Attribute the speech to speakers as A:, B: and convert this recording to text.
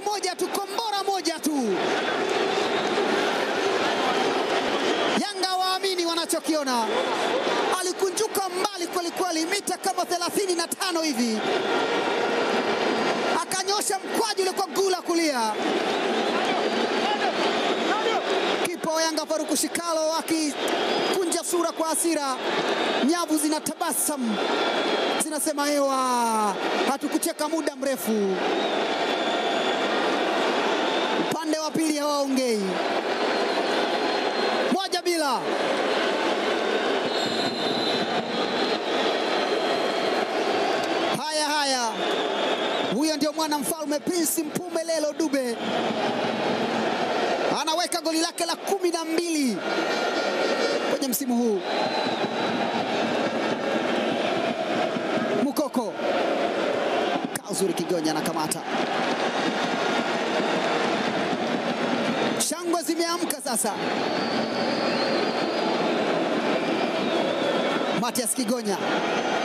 A: moja tu, kombora moja tu. Yanga waamini wanachokiona. Alikunjuka mbali kwelikweli, mita kama 35 hivi, akanyosha mkwaju ule kwa gula kulia. Kipa wa Yanga Faruku Shikalo akikunja sura kwa hasira, nyavu zinatabasamu zinasema hewa, hatukucheka muda mrefu. Upande wa pili hawaongei, moja bila. Haya haya, huyo ndio mwana mfalme Prince Mpumelelo Dube anaweka goli lake la kumi na mbili kwenye msimu huu. Mukoko kaa uzuri, Kigonya anakamata. Shangwe zimeamka sasa. Matias Kigonya